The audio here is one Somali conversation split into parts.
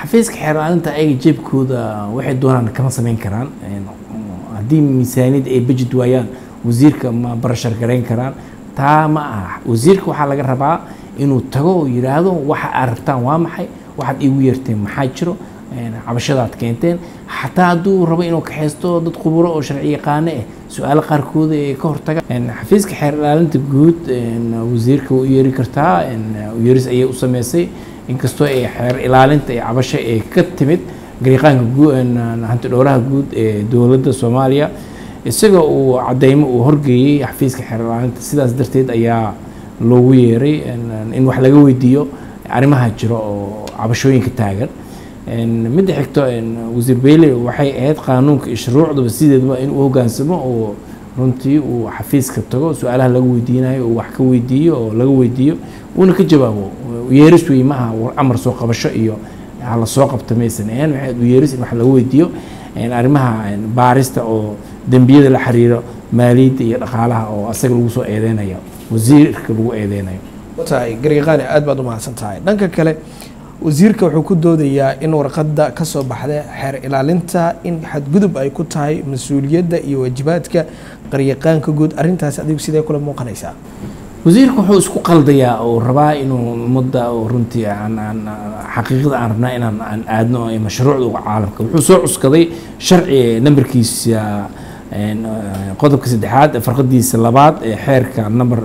xafiiska xeer ilaalinta ayaga jeebkooda waxay doonaan kama samayn karaan haddii miisaaniyad ay budget waayaan wasiirka ma barashar garayn karaan taa ma aha wasiirka waxaa laga rabaa inuu tago oo yidhaahdo waxa aad rabtaan waa maxay waxaad iigu yeerteen maxaa jiro cabashadaad keenteen xataa hadduu rabo inuu kaxaysto dad khuburo oo sharci yaqaano ah su-aalo qaarkooda ee ka hortaga xafiiska xeer ilaalinta guud wasiirka waa u yeeri kartaa yeeris ayay u sameysay inkastoo ay xeer ilaalinta ee cabasho ee ka timid gariiqaanka hanti dhowraha guud ee dowladda soomaaliya isaga uu cadeymo uu horgeeyey xafiiska xeer ilaalinta sidaas darteed ayaa loogu yeeray in wax laga weydiiyo arrimaha jiro oo cabashooyinka taagan midda xigto wasiir beyle waxay ahayd qaanuunka iyo shuruucdaba sideedaba inuu hogaansamo oo runtii uu xafiiska tago su-aalaha laga weydiinayo uu wax ka weydiiyo oo laga weydiiyo uuna ka jawaabo yeeris wey maaha amar soo qabasho iyo hala soo qabta maysan ahayn waxay u yeeris in wax laga weydiiyo arrimaha baarista oo dembiyada la xiriiro maaliyadda iyo dhaqaalaha oo asaga lagu soo eedeynayo wasiirka lagu eedeynayo tahay gariiqaani aad baad u mahadsan tahay dhanka kale wasiirka wuxuu ku doodayaa in warqadda ka soo baxda xeer ilaalinta in xadgudub ay ku tahay mas-uuliyadda iyo waajibaadka qaryaqaanka guud arrintaasi adigu sidee kula muuqanaysaa wasiirka wuxuu isku qaldayaa oo rabaa inuu ummadda oo runtii aan aan xaqiiqada aan rabnaa inaan aan aadno ee mashruucda uga caalamka wuxuu soo cuskaday sharci nambarkiisa qodobka saddexaad farqadiisa labaad ee xeerka number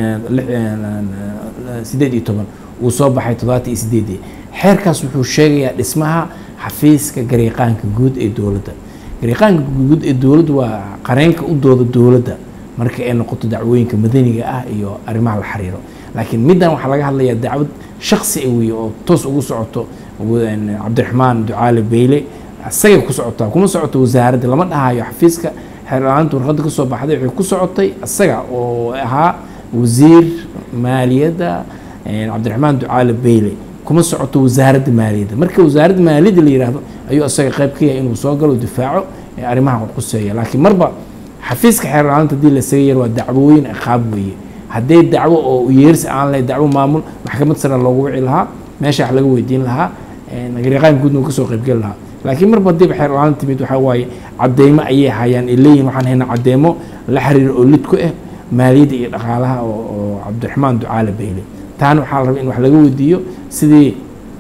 sideed iyo toban uu soo baxay toddobaatan iyo sideedii xeerkaas wuxuu sheegayaa dhismaha xafiiska gariiqaanka guud ee dowladda gariiqaanka guud ee dowladda waa qareenka u dooda dowladda marka ay noqoto dacwooyinka madaniga ah iyo arrimaha la xiriiro laakiin middan waxaa laga hadlayaa dacwad shaksi ah weeye oo toos ugu socoto cabdiraxmaan ducaale beyle isagay ku socotaa kuma socoto wasaaradda lama dhahayo xafiiska xeer ilaalinta warqadda ka soo baxday waxay ku socotay isaga oo ahaa wasiir maaliyadda cabdiraxmaan ducaale beyle kuma socoto wasaaradda maaliyadda marka wasaaradda maaliyadda la yihahdo ayuu isaga qayb ka yahay inuu soo galo difaaco arrimaha qurquseeya laakiin marba xafiiska xeer ilaalinta hadii la isaga yar waa dacwooyin ciqaab weeye haddee dacwo oo yeeris aan leh dacwo maamul maxkamad sare loogu wici lahaa meesha wax laga weydiin lahaa gariiqaan guudna uu kasoo qaybgeli lahaa laakiin marba hadiiba xeer ilaalin timid waxaa waaye cadeymo ayay hayaan ay leeyihin waxaan haynaa cadeymo la xiriira oo lid ku ah maaliyadda iyo dhaqaalaha oo cabdiraxmaan ducaale beyle taana waxaa la rabay in wax laga weydiiyo sidii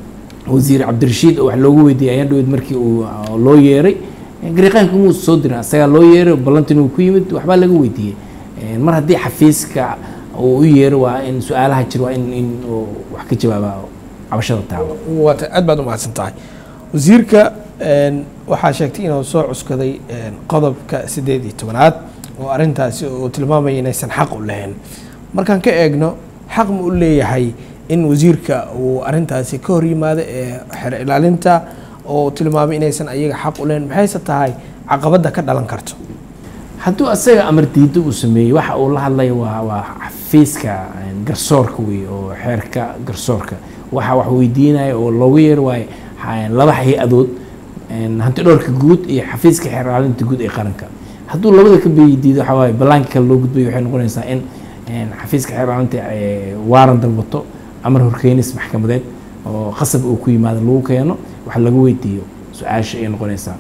wasiir cabdirashiid oo wax loogu weydiiyay ayaan dhaweyd markii uu loo yeeray gariiqaanka muu soo dirin asagaa loo yeeray ballantin uu ku yimid waxbaa laga weydiiyey mar haddii xafiiska uu u yeero waa in su-aalaha jir waa in in wax ka jawaaba cabashada taalo waata aad baad u mahadsan tahay wasiirka waxaa sheegtay inuu soo cuskaday qodobka siddeed iyo tobanaad oo arrintaasi uu tilmaamaya inaysan xaq u lahayn markaan ka eegno xaq ma u leeyahay in wasiirka uu arrintaasi ka hor yimaado ee xer ilaalinta oo tilmaamay inaysan ayaga xaq u lahayn maxayse tahay caqabadda ka dhalan karto hadduu asaga amar diiddo uu sameeyey waxa uu la hadlaya waa waa xafiiska garsoorka wey oo xeerka garsoorka waxa wax weydiinaya oo loogu yeer waayo laba hay-adood hanti dhowrka guud iyo xafiiska xeer ilaalinta guud ee qaranka hadduu labada ka diido waxaa waaye ballaanka kale loo gudbayo waxay noqonaysaa in xafiiska xeer ilaalinta waaran dalbato amar horkeenis maxkamadeed oo qasab uu ku yimaado lagu keeno wax laga weydiiyo su-aasha ay noqonaysaa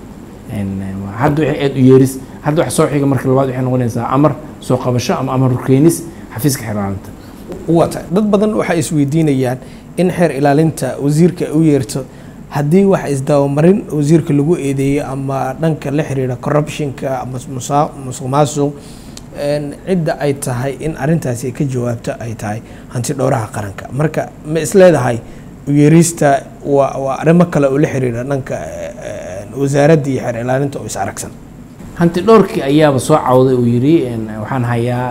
hadda waxay aad u yeeris hadda wax soo xiga marka labaad waxay noqonaysaa amar soo qabasho ama amar horkeenis xafiiska xeer ilaalinta wata dad badan waxay isweydiinayaan in xeer ilaalinta wasiirka u yeerto haddii wax isdabamarin wasiirka lagu eedeeyo ama dhanka la xiriira corruptionka ama musuq maasuq cidda ay tahay in arrintaasi ay ka jawaabto ay tahay hanti dhowraha qaranka marka ma isleedahay uyeerista waa waa arrimo kale oo la xiriira dhanka wasaaradda iyo xeer ilaalinta oo is aragsan hanti dhowrkii ayaaba soo cawday uu yidhi waxaan hayaa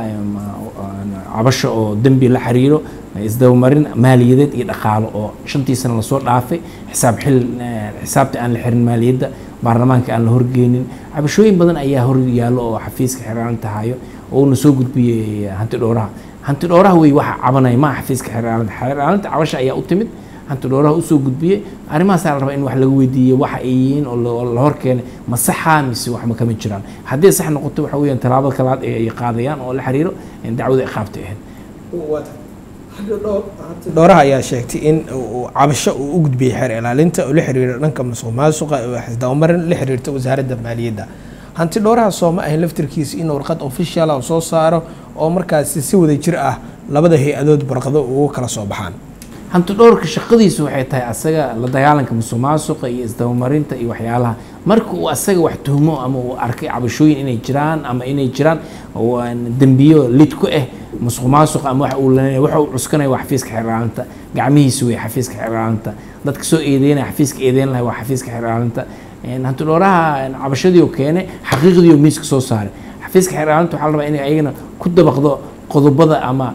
cabasho oo dembi la xiriiro isdabamarin maaliyadeed iyo dhaqaalo oo shantii sano lasoo dhaafay xisaab xil xisaabta aan la xirin maaliyadda baarlamaanka aan la horgeynin cabashooyin badan ayaa hor yaallo oo xafiiska xeeraalinta hayo oo uuna soo gudbiyey hanti dhowraha hanti dhowraha wey waxa cabanaya maa xafiiska xeeraalinta xeeraalinta cabasha ayaa u timid hanti dhowraha usoo gudbiyey arrimahaasaa la rabaa in wax laga weydiiye waxa ay yihiin oo la hor keenay ma saxa mise wax ma kama jiraan haddii sax noqoto waxa weeyaan tallaabada kalaad ee ay qaadayaan oo la xiriiro dacwada iqaabta ahayd dhowraha ayaa sheegtay in uu cabasho uu u gudbiyey xeer ilaalinta oo la xiriira dhanka musuq maasuqa oo xisdabamarin la xiriirta wasaaradda maaliyadda hanti dhowraha sooma ahayn laftirkiisa in warqad official ah soo saaro oo markaasi si wada jir ah labada hay-adood warqado ugu kala soo baxaan hanti dhowrka shaqadiisu waxay tahay asaga la dagaalanka musuq maasuqa iyo isdabamarinta iyo waxyaalaha marka uu asaga wax tuhmo ama uu arkay cabashooyin inay jiraan ama inay jiraan dembiyo lid ku ah musuq maasuqa ama waxa uu leeyahay waxa uu cuskanaya waa xafiiska xeerlaalinta gacmihiisu wey xafiiska xeerlaalinta dadka soo eedeynaya xafiiska eedeyn lahay waa xafiiska xeerlaalinta hanti dhowraha cabashadii oo keene xaqiiqdii oo miiska soo saaray xafiiska xeerlaalinta waxaa la rabaa inay ayagana ku dabaqdo qodobada ama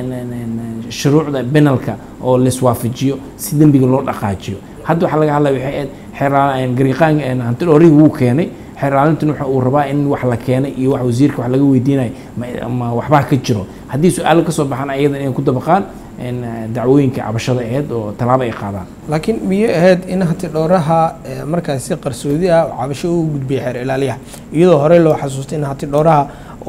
shuruucda benalka oo laiswaafajiyo si dembiga loo dhaqaajiyo hadda waxaa laga hadlaya waxay ahayd xeer gariiqaan hanti dhowrihii wuu keenay xeerlaalintan waxa uu rabaa in wax la keenay iyo wax wasiirka wax laga weydiinayo ma waxbaa ka jiro haddii su-aalo kasoo baxaan ayadan inay ku dabaqaan dacwooyinka cabashada aheyd oo tallaabo ay qaadaan laakiin miyay ahayd in hanti dhowraha markaas si qarsoodi ah cabasho u gudbiyay xeer ilaaliyaha iyadoo horey loo xasuustay in hanti dhowraha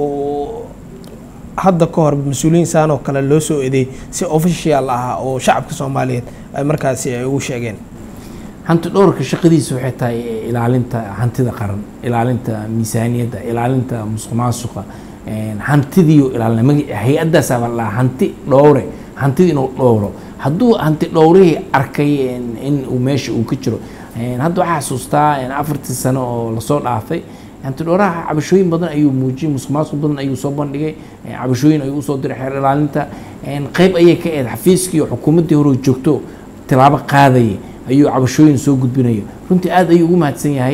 uu hadda ka hor mas-uuliyiin saan oo kale loo soo eedeey si official ah oo shacabka soomaaliyeed ay markaasi ay ugu sheegeen hanti dhowrka shaqadiisa waxay tahay ilaalinta hantida qaran ilaalinta miisaaniyadda ilaalinta musuq maasuqa hantidiiyo ilaalina magi hay-addaasaa la dhahaa hanti dhowre hantida inuu dhowro hadduu hanti dhowrihii arkay in uu meesha uu ka jiro hadda waxaa xasuustaa afartii sano oo lasoo dhaafay hanti dhowraha cabashooyin badan ayuu muujiyey musuq maasuq badan ayuu soo bandhigay cabashooyin ayuu usoo diray xeer ilaalinta qeyb ayay ka ahayd xafiiskii oo xukuumaddii hore joogto tilaabo qaadayay ayuu cabashooyin soo gudbinaya runtii aad ayuu ugu mahadsan yahay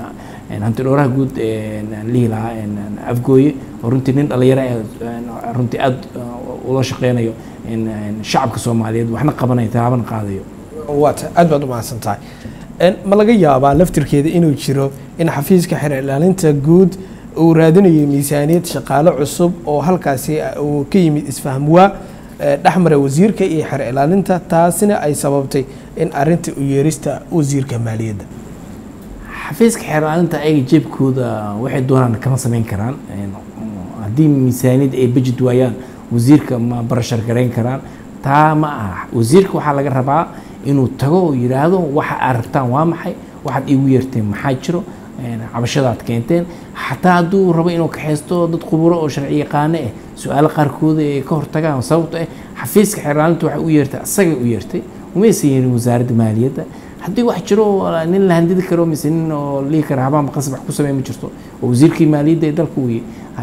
hanti dhowraha guud lihi lahaa afgooye oo runtii nin dhalinyaro ah runtii aad ula shaqeynayo shacabka soomaaliyeed waxna qabanayo tilaabana qaadayo waata aad baad u mahadsan tahay ma laga yaabaa laftirkeeda inuu jiro in xafiiska xeer ilaalinta guud uu raadinayo miisaaniyad shaqaale cusub oo halkaasi uu ka yimid isfahmwaa dhexmara wasiirka iyo xeer ilaalinta taasina ay sababtay in arinta u yeerista wasiirka maaliyadda xafiiska xeer ilaalinta ayaga jeebkooda waxay doonaan kama sameyn karaan haddii miisaaniyad ay bejid waayaan wasiirka ma barashar garayn karaan taa ma aha wasiirka waxaa laga rabaa inuu tago oo yidhaahdo waxa aad rabtaan waa maxay waxaad iigu yeerteen maxaa jiro cabashadaad keenteen xataa hadduu rabo inuu kaxaysto dad khuburo oo sharci yaqaano ah su-aalo qaarkooda ay ka hortagaan sababto ah xafiiska xeerlaalinta waxay u yeertay asagay u yeertay umaysan yeerin wasaaradda maaliyadda haddii wax jiro nin la handidi karo mise nin oo lihi kara habaanba qasab wax ku samey ma jirto oo wasiirkii maaliyadda ee dalka weye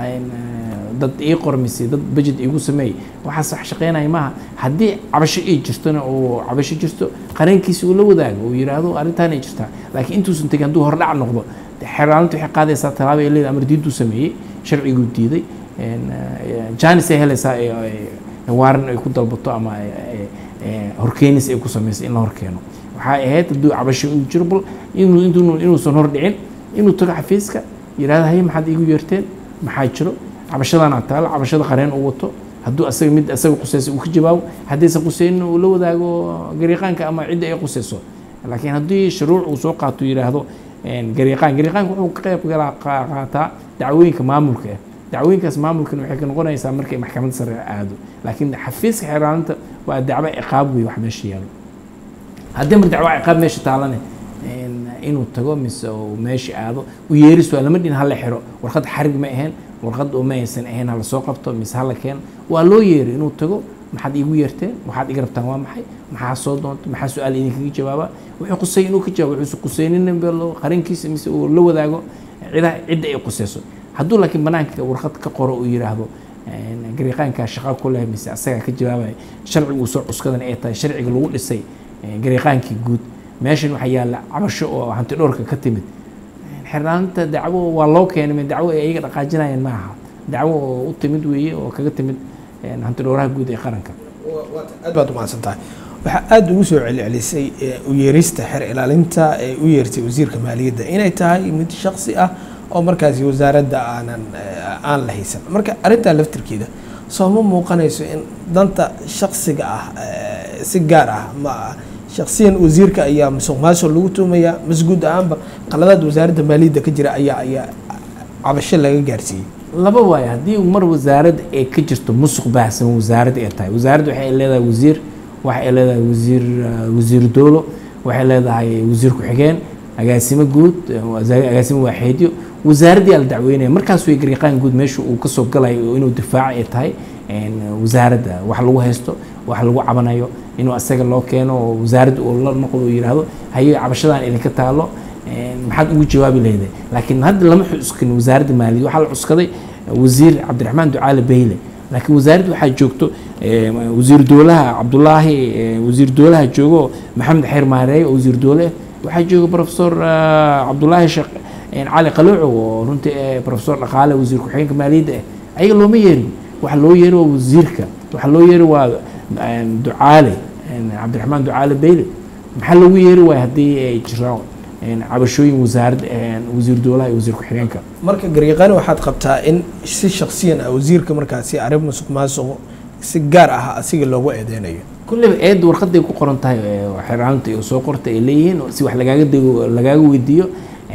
dad ii qor mise dad budget iigu sameey waxaas wax shaqeynaya maaha haddii cabasho ay jirtona oo cabasho jirto qareenkiisa uu la wadaago uu yidhaahdo arrintaan ay jirtaa laakiin intuusan tegin hadduu hordhac noqdo xeerlaalinta waxay qaadaysaa tallaabo ay leedahay amar diintuu sameeyey sharciguu diiday janis ay helaysaa waaran ay ku dalbato ama horkeenis ay ku sameyso in la horkeeno waxay ahayd hadduu cabasho uu jiro bal inuu inuusan hordhicin inuu tago xafiiska yidhahdo haye maxaad iigu yeerteen maxaa jiro cabashadana taalo cabashada qareen uu wato hadduu asaga mid asaga quseysa uu ka jawaabo haddaysan quseynin uu la wadaago gariiqaanka ama cidda ay quseyso laakiin haddii shuruuc uu soo qaato yidhaahdo gariiqaan gariiqaanka wuxuu ka qayb galaa qaataa dacwooyinka maamulka ah dacwooyinkaas maamulkan waxay ka noqonaysaa markay maxkamadda sare aado laakiin xafiiska xeeraalinta waa dacwo ciqaab wey wax meesha yaalo haddii mar dacwo ciqaab meesha taalane inuu tago mise uu meesha aado u yeeris waa lama dhin hala xiro warqad xarig ma ahayn warqad oo ma aysan ahayn hala soo qabto mise hala keeno waa loo yeeri inuu tago maxaad iigu yeerteen waxaad iga rabtaan waa maxay maxaa soo doonta maxaa su-aal idinkaga jawaaba wuxuu qusay inuu ka jawaabo wuxuusan qusaynin qarinkiisa mise uu la wadaago cidaha cidda ay qusayso hadduu laakiin banaanka warqad ka qoro uu yidhaahdo gariiqaankaa shaqa ku leh mise asagaa ka jawaabaya sharciga uu soo cuskadan ay tahay sharciga lagu dhisay gariiqaankii guud meeshan waxaa yaalla cabasho oo hanti dhowrka ka timid xirnaanta dacwo waa loo keenay dacwo ay ayaga dhaqaajinayeen ma aha dacwo oo u timid weeye oo kaga timid hanti dhowraha guud ee qaranka aad baad umahadsan tahay waxaa aada ugu soo celcelisay u yeerista xer ilaalinta ee u yeertay wasiirka maaliyadda inay tahay mid shaksi ah oo markaasi wasaaradda aanan aan la haysan marka arrintaa laftirkeeda sooma muuqanayso in danta shaksiga ah si gaar ah ma shaksiyan wasiirka ayaa musuq maasuq lagu tuumayaa mas guud ahaanba qaladaad wasaaradda maaliyadda ka jira ayaa ayaa cabasho laga gaarsiiyey laba waayo haddii mar wasaaradda ay ka jirto musuq baahsan wasaaradda ay tahay wasaaradda waxay leedahay wasiir waxay leedahay wasiir wasiir dowlo waxay leedahay wasiir ku-xigeen agaasimo guud agaasimo waaxeedyo wasaaraddii aa la dacweynaya markaas way garyaqaan guud meesha uu kasoo galayo inuu difaaco ay tahay wasaaradda wax lagu haysto wax lagu cabanayo inuu asaga loo keeno oo wasaaradda uu la noqdo uu yidhaahdo haye cabashadan idinka taalo maxaad ugu jawaabi lahayday laakiin hadda lama xuskin wasaaradda maaliyad waxaa la cuskaday wasiir cabdiraxmaan ducaale beyle laakiin wasaaradda waxaa joogto wasiir dowlaha cabdulaahi wasiir dowlaha joogo maxamed xeer maareeye oo wasiir dowle waxaa jooga profesor cabdulaahi sheekh cali qalooco oo runtii profesor dhaqaale wasiir ku-xigeenka maaliyadda ah ayaga looma yeerin waxa loo yeeri waa wasiirka waxa loo yeeri waa ducaale cabdiraxmaan ducaale beyle maxaa loogu yeeri waaya haddii ay jiraan cabashooyin wasaarad wasiir dowlaha iyo wasiir ku-xigeenka marka garyaqaani waxaad qabtaa in si shaksiyan ah wasiirka markaasi arrin musuq maasuq si gaar ah asiga loogu eedeynayo kulleyba eedda warqaday ku qoran tahay xeraanta iyo soo qorta ay leeyihiin si wax lagaaga dego lagaaga weydiiyo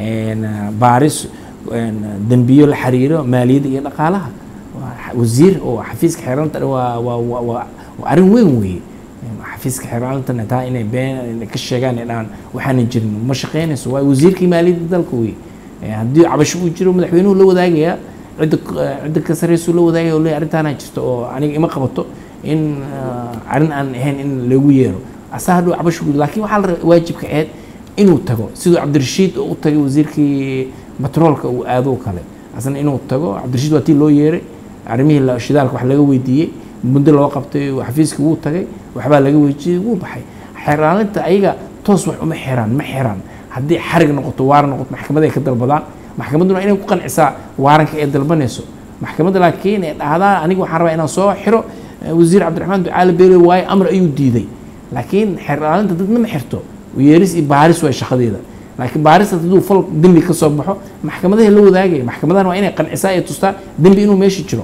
baaris dembiyo la xiriiro maaliyadda iyo dhaqaalaha wasiir oo xafiiska xeeraanta waa waa waa waa arrin weyn weeye xafiiska xeeraantana taa inay been ka sheegaan ay dhahaan waxaanan jirin ma shaqeynayso waa wasiirkii maaliyadda dalka weeye haddii cabasho uu jiro madaxweynuhu la wadaagayaa cidda cidda ka sarreysuu la wadaagaya oo leeyahay arrintaanaa jirto oo aniga ima qabato in arrin aan ahayn in lagu yeero asaa hadhow cabasho guud laakiin waxaa la waajibka ahayd inuu tago siduu cabdirashiid oo u tagay wasiirkii batroolka uu aado kale asna inuu tago cabdirashiid waa tii loo yeeray arrimihii shidaalka wax laga weydiiyey muddo loo qabtay xafiiskii wuu tagay waxbaa laga weydiiyey wuu baxay xeraalinta ayaga toos wax uma xiraan ma xiraan haddii xarig noqoto waaran noqoto maxkamad ay ka dalbadaan maxkamadduna inay ku qancisaa waaranka ay dalbanayso maxkamadda laakiin ee dhahdaa aniga waxaan rabaa inaan soo xiro wasiir cabdiraxmaan ducaale beele waaye amar ayuu diiday laakiin xeraalinta dadna ma xirto yeeris iyo baaris waa shaqadeeda laakiin baarista hadduu fal dembi ka soo baxo maxkamadaha la wadaagaya maxkamadahan waa inay qancisaa ee tustaa dembi inuu meesha jiro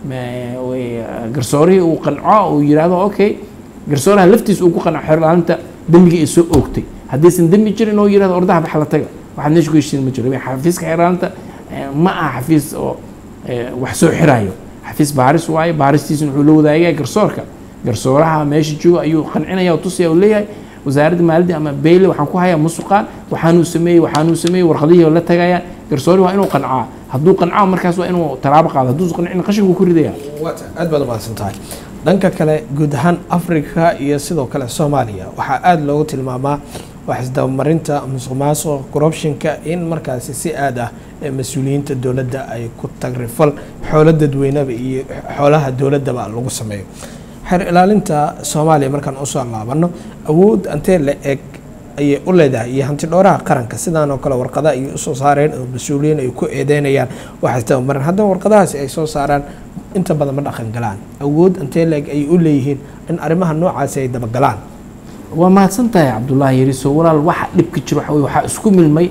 garsoorihii uu qanco uu yidhaahdo okay garsooraha laftiisa uu ku qanco xerlaalinta dembigii ay soo oogtay haddaysan dembi jirin oo yidhahdo ordaha bax la taga waxaad meesha ku heshiin ma jiro xafiiska xerlaalinta ma aha xafiis oo wax soo xiraayo xafiis baaris waaye baaristiisuna wuxuu la wadaagaya garsoorka garsooraha meesha jooga ayuu qancinaya oo tusaya oo leeyahay wasaaradda maaliyadda ama beyle waxaan ku hayaa musuqaan waxaanuu sameeyey waxaanuu sameeyey warqadihii la tagayaan garsoori waa inuu qancaa hadduu qancaa markaas waa inuu talaabo qaado hadduusan qancin qashinkuu ku ridaya aad baad umahadsan tahay dhanka kale guud ahaan africa iyo sidoo kale soomaaliya waxaa aada loogu tilmaamaa wax isdabamarinta musuq maasuq corruptionka in markaasi si aad ah ee mas-uuliyiinta dowladda ay ku tagrifal xoolo dadweyneba iyo xoolaha dowladdaba lagu sameeyo xeer ilaalinta soomaaliya markaan usoo laabano awood antee la eg ayay u leedahay iyo hanti dhooraha qaranka sidaan oo kale warqada ayay usoo saareen oo mas-uuliyiin ay ku eedeynayaan wax isdabamarin haddana warqadahaasi ay soo saaraan inta badan ma dhaqan galaan awood antee la eg ayay u leeyihiin in arrimaha noocaasi ay dabagalaan waa mahadsan tahay cabdullaahi yariso walaal waxa dhibka jiro waxa weye waxaa isku milmay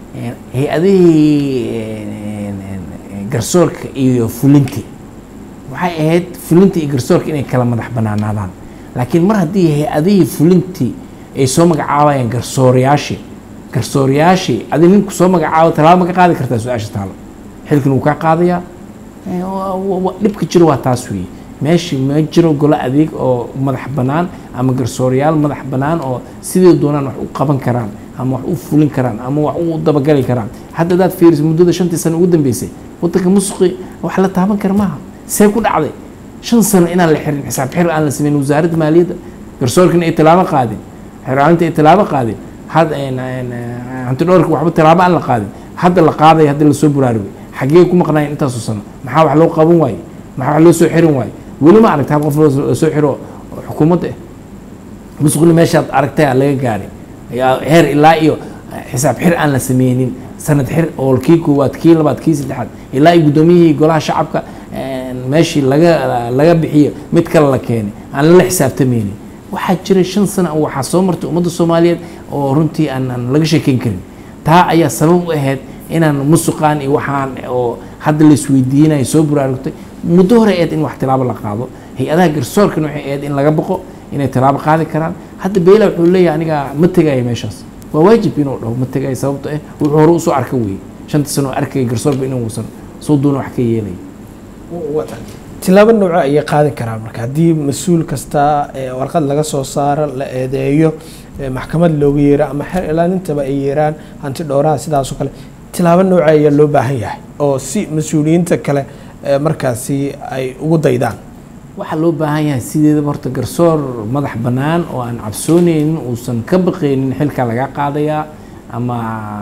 hay-adihii garsoorka iyo fulintii waxay ahayd fulintii iyo garsoorka inay kala madax banaanaadaan laakiin mar haddii hay-adihii fulintii ay soo magacaabayaan garsoorayaashii garsoorayaashii adi ninku soo magacaabo talaabo ma ka qaadi kartaa su-aasha taalo xilkan wuu kaa qaadayaa dhibka jiro waa taas weeye meeshii ma jiro golo adeeg oo madax bannaan ama garsoorayaal madax bannaan oo sidii doonaan wax u qaban karaan ama wax u fulin karaan ama wax u dabagali karaan hadda hadaad fiiriso muddada shantii sano ugu dambeysay waddanka musuqi wax la taaban kara maaha see ku dhacday shan sano inaan la xirin xisaab xir aan la sameyn wasaaradda maaliyadda garsoorkana ay tilaabo qaadin xeraalinta ay tilaabo qaadin hanti dhowrka waxba tilaabo aan la qaadin hadda la qaadaya hadda lasoo buraarugay xaggee ku maqnaayeen intaasoo sano maxaa wax loo qaban waaye maxaa wax loo soo xirin waaye weli ma aragta hal qof loo soo xiro xukuumadda ah musuqni meeshaad aragtay aa laga gaaray heer ilaa iyo xisaab xir aan la sameynin sanad xir oo kii koowaad kii labaad kii saddexaad ilaa iyo guddoomiyihii golaha shacabka meeshii laga laga bixiyo mid kale la keenay aan lala xisaabtameynin waxaa jiray shan sano waxaa soo martay ummadda soomaaliyeed oo runtii aanan laga sheekeyn karin taa ayaa sabab u ahayd inaan musuqaan iyo waxaan oo hadda la isweydiinayo soo buraarugtay muddo hore eed in wax tilaabo la qaado hay-adaha garsoorkan waxay ahayd in laga boqo inay tilaabo qaadi karaan hadda beyla wuxuu leeyahay aniga ma tegaya meeshaas waa waajib inuu dhaho ma tegaya sababto ah wuxuu hore usoo arka weeye shanta sano arkaya garsoorba inuusan soo doona wax ka yeelaya tilaabo nooco ayay qaadi karaan marka haddii mas-uul kasta warqad laga soo saaro la eedeeyo maxkamad looga yeero ama xeer ilaalintaba ay yeeraan hanti dhowraha sidaasoo kale tilaabo nooca ayaa loo baahan yahay oo si mas-uuliyiinta kale markaasi ay ugu daydaan waxaa loo baahan yahay sideedaba horta garsoor madax bannaan oo aan cabsooneynin uusan ka baqaynin xilka laga qaadayaa ama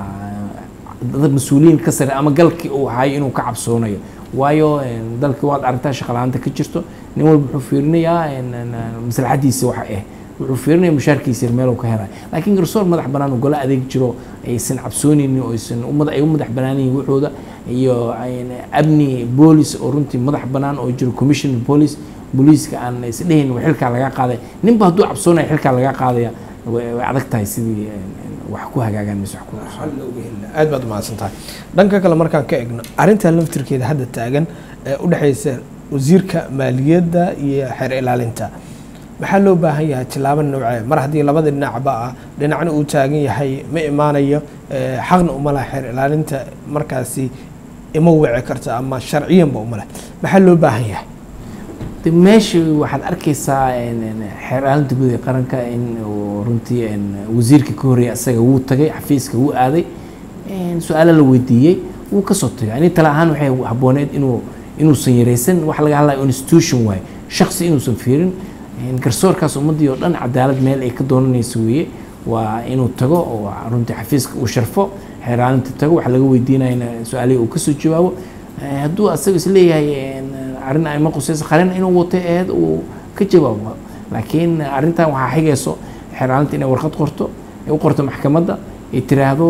dad mas-uuliyiin ka sare ama galkii uu hayo inuu ka cabsoonayo waayo dalkii waad aragtaa shaqalaanta ka jirto nin walba wuxuu fiirinayaa maslaxadiisa waxa ah wuxuu fiirinaya mushaarkiisa meel ka helayo laakiin garsoor madax bannaan oo golo adeeg jiro aysan cabsooneynin oo aysan ay u madax bannaan yihiin waxooda iyo amni boolis oo runtii madax bannaan oo jiro commission police booliiska aan isdhehayn xilkaa laga qaaday ninba hadduu cabsoonaya xilkaa laga qaadaya way adag tahay sidii wax ku hagaagaan mise wax ku aad baad umahadsan tahay dhanka kale markaan ka egno arrintan laftirkeeda hadda taagan ee u dhexaysa wasiirka maaliyadda iyo xeer ilaalinta maxaa loo baahan yahay tilaabo noocee mar haddii labada dhinacba ah dhinacna uu taagan yahay ma imaanayo xaqna uma laha xeer ilaalinta markaasi ima wici karta ama sharciyanba uma leh maxaa loo baahan yahay de meesha waxaad arkaysaa xeer ilaalinta guud ee qaranka in runtii wasiirka ka horreeyay asaga wuu tagay xafiiska wuu aaday su-aalo la weydiiyey wuu kasoo tagay ani tale ahaan waxay habbooneed inuu inuusan yaraysan waxa laga hadlaya institution waaye shaksi inuusan fiirin garsoorkaas ummaddii oo dhan cadaalad meel ay ka doonanayso weeye waa inuu tago oo runtii xafiiska uu sharfo xeer ilaalinta tago waxa laga weydiinayana su-aalihii uu kasoo jawaabo hadduu asaga isleeyahay arrin ay ma qusayso qalin inuu watay aheed uu ka jawaabo laakiin arrintan waxaa xigayso xeer ilaalinta inay warqad qorto ay u qorto maxkamadda ay tiraahdo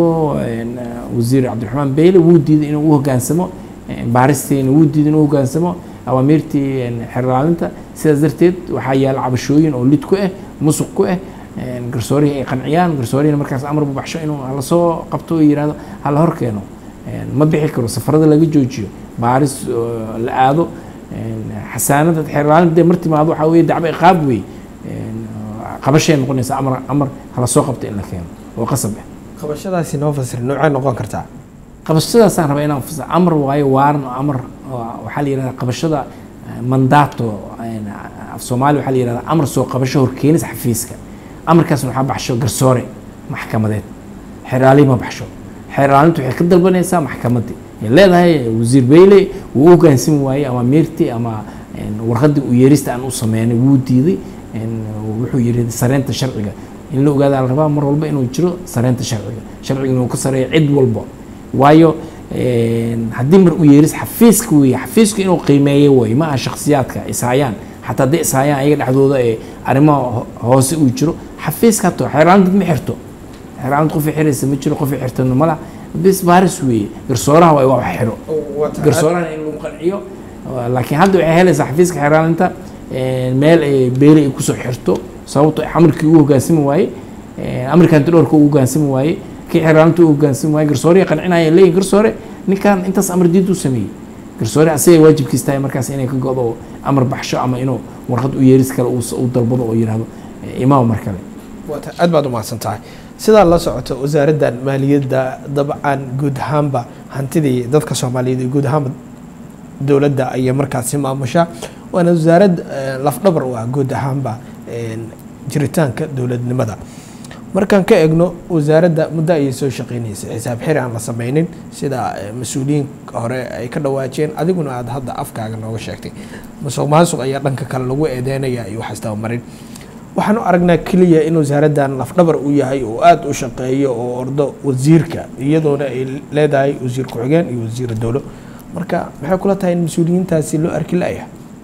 wasiir cabdiraxmaan beyle wuu diiday inuu u hoggaansamo baaristiina wuu diiday inuu hoggaansamo awaamiirtii xeer ilaalinta sidaas darteed waxaa yaala cabashooyin oo lid ku ah musuq ku ah garsoorihii ay qanciyaan garsoorihina markaas amar bubaxsho inuu lasoo qabto oo yihahdo hala hor keeno ma bixi karo safarada laga joojiyo baaris la aado xasaanada xeer ilaalinta dee mar timaado waxaa weye dacbo iqaab wey qabashay noqonaysa amar amar hala soo qabto in la keeno oo qasab ah qabashadaasi noo fasir noocay noqon kartaa qabashadaasaan rabaa inaan fasir amar waayo waaran oo amar waxaa la yihahdaa qabashada mandaato af soomaali waxaa la yihahdaa amar soo qabasho horkeenis xafiiska amarkaasna waxaa baxsho garsoore maxkamadeed xeer ilaali ma baxsho xeer ilaalintu waxay ka dalbanaysaa maxkamaddii ay leedahay wasiir beyle wuu u hoggaansami waayey ama miirtii ama warqaddii uu yeerista aan u sameynay wuu diiday wuxuu yihi sareynta sharciga in la ogaada la rabaa mar walba inuu jiro sareynta sharciga sharciga inuu ka sareeyo cid walba waayo haddii mar u yeeris xafiiska weeye xafiisku inuu qiimeeyo way ma aha shaksiyaadka ishaayaan xataa hadday ishaayaan ayaga dhexdooda ee arrimaha hoose uu jiro xafiiska hato xeeraalinta ma xirto xeeraalinta qofay xiraysa ma jiro qofay xirtana mala bis baaris weeye garsooraha waa wax xiro garsooraha in lagu qanciyo laakiin hadda waxay helaysaa xafiiska xeeraalinta meel ay beeri ay kusoo xirto sababto amarkii uu hoggaansami waaye amarkanti dhowrka uu hoggaansami waaye kii xeeraalinta uu hoggaansami waaye garsoorihii qancinaya leeyihin garsoore ninkan intaas amar diiduu sameeyey garsoore asagay waajibkiis tahay markaas inay ka go-do oo amar baxsho ama inuu warqad u yeeris kale uu dalbado oo yihahdo imaam mar kale aad baad umahadsan tahay sidaa la socoto wasaaraddan maaliyadda dabcan guud ahaanba hantidii dadka soomaaliyeed iyo guud ahaanba dowladda ayay markaasi maamushaa waana wasaarad lafdhabar u ah guud ahaanba jiritaanka dowladnimada markaan ka egno wasaaradda muddo ayay soo shaqeynaysay xisaab xiri aan la sameynin sida mas-uuliyiin hore ay ka dhawaajeen adiguna aada hadda afkaaga nooga sheegtay masuq maasuq ayaa dhanka kale lagu eedeynaya iyo waxaas dabamarin waxaan u aragnaa keliya in wasaaraddan lafdhabar u yahay oo aada u shaqeeyo oo ordo wasiirka iyadoona ay leedahay wasiir ku-xigeen iyo wasiira dowlo marka maxay kula tahay in mas-uuliyiintaasi loo arki la-ya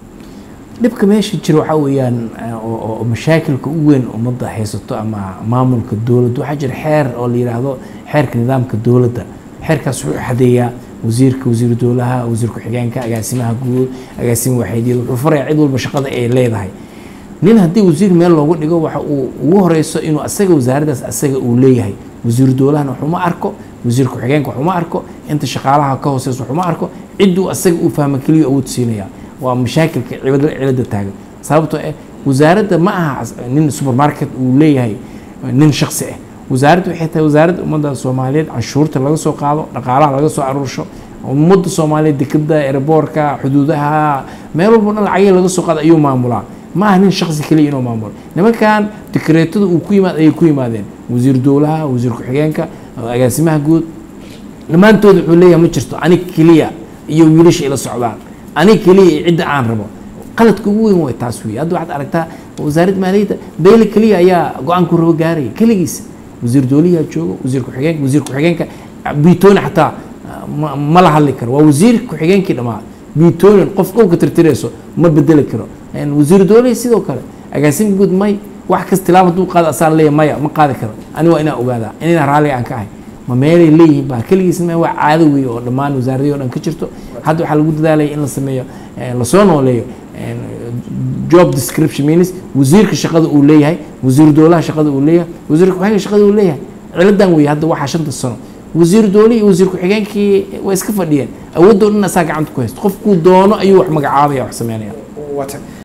dhibka meesha jira waxaa weeyaan oo mashaakilka u weyn ummadda haysato ama maamulka dowladda waxaa jira xeer oo la yidhaahdo xeerka nidaamka dowladda xeerkaas wuxuu xadeeyaa wasiirka wasiiru dowlaha wasiir ku-xigeenka agaasimaha guud agaasima waxaydiyada wuxuu farayaa cid walba shaqada ay leedahay nin haddii wasiir meel loogu dhigo waxa uu ugu horeyso inuu asaga wasaaraddaas asaga uu leeyahay wasiiru dowlahana waxuma arko wasiir ku-xigeenka waxuma arko inta shaqaalaha ka hooseysa waxuma arko cidduu asaga uu fahma keliya awood siinaya waa mashaakilka cilada taagan sababtoo ah wasaaradda ma aha nin supermarket uu leeyahay nin shaksi ah wasaaradda waxay tahay wasaaradda ummadda soomaaliyeed canshuurta laga soo qaado dhaqaalaha laga soo aruursho ummadda soomaaliyeed dekeda eraboorka xuduudaha meel walba dhan lacagihii laga soo qaada ayuu maamulaa ma aha nin shaksi keliya inuu maamulo nimankan dekreetada uu ku yimaad ayay ku yimaadeen wasiir dowlaha wasiir ku-xigeenka agaasimaha guud dhammaantooda wuxuu leeyahay ma jirto anig keliya iyo wiilasha ila socdaan anig keliya iyo cidda aan rabo qaladka ugu weyn way taas wey hadda waxaad aragtaa wasaaradda maaliyadda beyle keliya ayaa go-aanku rabo gaaraya keligiisa wasiir dowliyaa jooga wasiir ku-xigeenka wasiir ku-xigeenka biitooni xataa ma- ma la hadli karo waa wasiir ku-xigeenkii dhammaa biitoonin qof dhulka tirtirayso ma bedeli karo wasiir dowlihi sidoo kale agaasimka guud may wax kas tilaab hadduu qaado asaa leeya maya ma qaadi karo ani waa inaan ogaadaa inaan raalliga aan ka ahay ma meelay leeyihiin baa keligiis ma waa caado weeye oo dhammaan wasaaradii o dhan ka jirto hadda waxaa lagu dadaalaya in la sameeyo lasoo nooleeyo job description means wasiirka shaqada uu leeyahay wasiir dowlaha shaqada uu leeyahay wasiir ku-xigeenka shaqada uu leeyahay ciladan weeye hadda waxaa shanta sano wasiir dowlihi iyo wasiir ku-xigeenkii way iska fadhiyeen awoodoo dhan asaa gacanta ku haysto qofkuu doono ayuu wax magacaabaya wax sameynaya wata